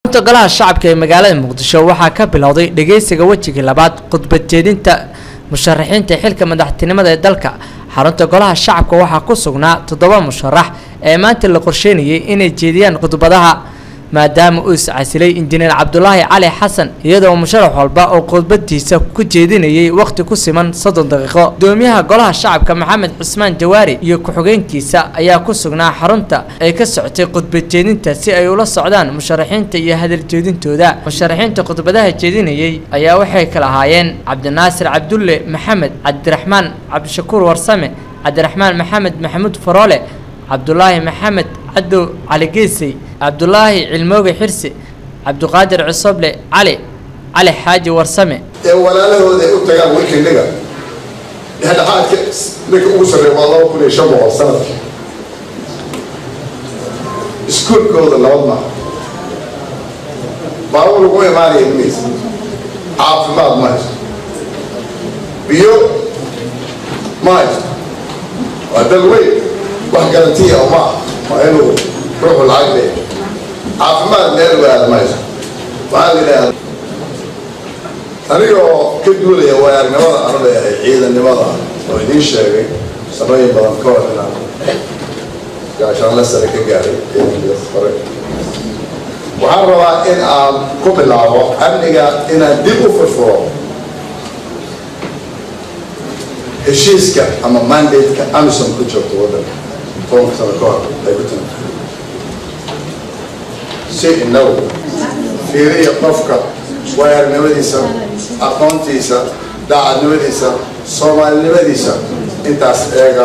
ta golaha shacabka ee magaalada muqdisho waxaa ka bilowday dhageysiga wejigii labaad khudbad jeedinta musharaxiinta xilka madaxtinimada ee dalka xarunta golaha shacabka waxaa ku sugnaa toddoba musharax ee maanta la qorsheynayay inay jeediyaan khudbadaha maadaama uu iscasilay injineer cabdulaahi cali xasan iyadoo musharax walba oo khudbadiisa ku jeedinayay wakhti ku siman soddon daqiiqo gudoomiyaha golaha shacabka maxamed cusmaan jawaari iyo ku-xigeenkiisa ayaa ku sugnaa xarunta ay ka socotay khudbad jeedinta si ay ula socdaan musharaxiinta iyo hadal jeedintooda musharaxiinta khudbadaha jeedinayay ayaa waxay kala ahaayeen cabdinaasir cabdulle maxamed cabdiraxmaan cabdishakuur warsame cabdiraxmaan maxamed maxamuud faroole cabdulaahi maxamed cadow cali geesey cabdulaahi cilmooge xirsi cabdiqaadir cusoble cali cali xaaji warsame ee walaalahooda ay u tagaan wikindiga dhexdhexaadka ninka ugu sarreeya waa laba kun iyo shan boqol sanadkii iskuolkooda nabad maaha baabuur lagu imaanaya maysa caafimaad ma haysto biyo ma haysto waa dal weyn wax garantiya oo maaha waa inuu ruuxu lacag leeya caafimaad meel waad ma haysto waxaa la yidhaahda aniga oo ka duulaya waayaarnimada anu leeyahay ciidannimada oo idiin sheegay sanooyin badan ka hor inaan gaashaanla sare ka gaaray ciidankaas hore waxaan rabaa in aan ku bilaabo amniga inaan dib u furfuro heshiiska ama mandate-ka amison ku joogto waddanka tobanka sano ka hor ay ku timi si inagu fiiriya qofka waayaarnimadiisa aqoontiisa daacadnimadiisa soomaalinimadiisa intaas eega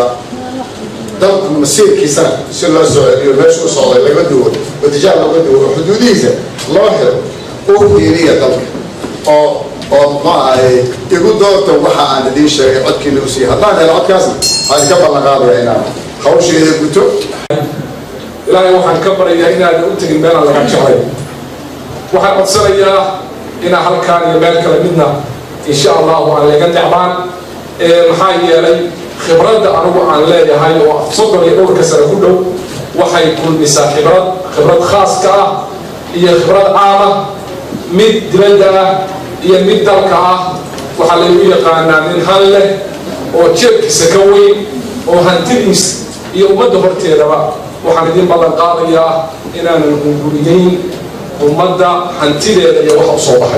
dalku masiirkiisana si loo soo celiyo meesha u socday laga duwo watijaar laga duwo oo xuduudihiisa loo xiro u fiiriya dalka oo oo ma ahay igu doorta waxa aan idiin sheegay codkiina u siiya haddaan helo codkaasna waxaan ka ballan qaadaya inaan hawsheeda guto ilaahay waxaan ka baryayaa inaadan u tegin meelaan laga jeclay waxaan codsanayaa inaa halkaan iyo meel kale midna insha allahu aan laga necbaan maxaa yeelay khibradda anigu aan leeyahay oo soddon iyo dhowrka sane ku dhow waxay kulmisaa khibrad khibrad khaaska ah iyo khibrad caama mid dibadda ah iyo mid dalka ah waxaa laygu yaqaanaa nin han leh oo jeebkiisa ka weyn oo hantidiis iyo ummadda horteedaba waxaan idin ballan qaadayaa inaanan hunguriyeyn ummadda hantideeda iyo waxa u soo baxay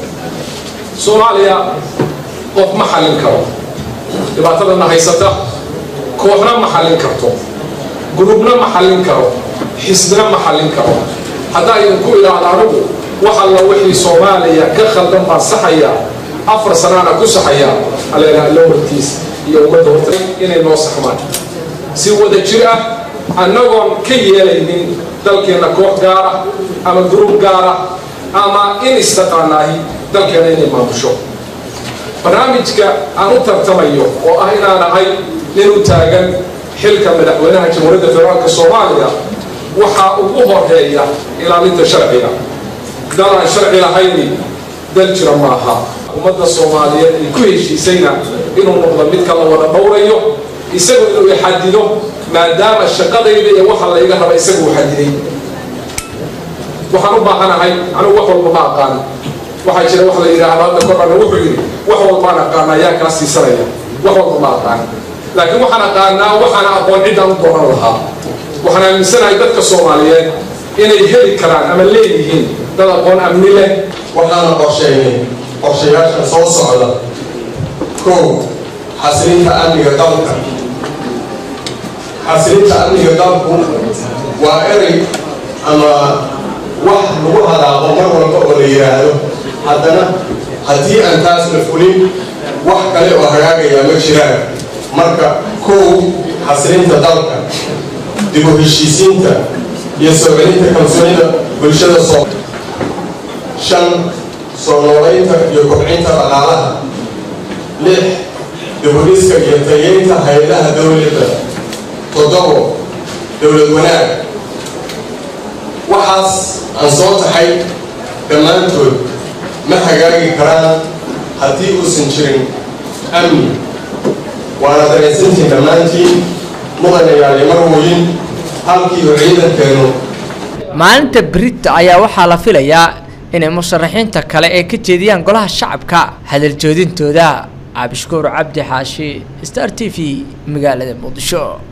soomaaliya qof ma xallin karo dhibaatadana haysata kooxna ma xallin karto gurubna ma xallin karo xisbina ma xallin karo haddaa idinku idhaahda anigu wax alla wixii soomaaliya ka khaldan baan saxaya afar sanaana ku saxaya aleelaha lowartiis iyo ummadda horta inay noo saxmaan si wada jir ah annagoon ka yeelaynin dalkeenna koox gaara ama gruub gaara ama in istaqaanaahi dalkeena inay maamusho barnaamijka aan u tartamayo oo ah inaan ahay nin u taagan xilka madaxweynaha jamhuuriyadda federaalka soomaaliya waxaa ugu horeeya ilaalinta sharciga dal aan sharci lahayni dal jira maaha ummadda soomaaliyeed ay ku heshiisayna inuu noqdo midka la wada dhowrayo isagu inuu ixadido maadaama shaqadayda iyo waxa layga raba isagu uu xadiday waxaan u baahanahay anigu wax walba ma aqaan waxaa jira wax la yidhaahdo hadda korana wuxuu yidhi wax walbaan aqaana ayaa kaa siisanaya wax walba ma aqaan laakiin waxaan aqaanaa waxaana aqoon ciddaan u dooran lahaa waxaan aaminsanahay dadka soomaaliyeed inay heli karaan ama leeyihiin dad aqoon amni leh waxaana qorsheynay qorshayaashan soo socda kow xasilinta amniga dalka xasilinta amniga dalku waa erey ama wax lagu hadaaqo mar walba oo la yidhaahdo haddana haddii aan taas la fulin wax kale oo hagaagayaa ma jiraan marka kow xasilinta dalka dib u heshiisiinta iyo soo celinta kalsoonida bulshada soo shan soo noolaynta iyo kobcinta dhaqaalaha lix dibudhiska iyo tayeynta hay-adaha dowladda toddobo dowlad wanaag waxaas aan soo taxay dhammaantood ma hagaagi karaan haddii uusan jirin amni waana dareensantiin dhammaantiin mudanayaal iyo marwooyin halkii uu ciidankeenu maalinta berita ayaa waxaa la filayaa inay musharaxiinta kale ay ka jeediyaan golaha shacabka hadaljoodintooda cabdishukuur cabdi xaashi star t v magaalada muqdisho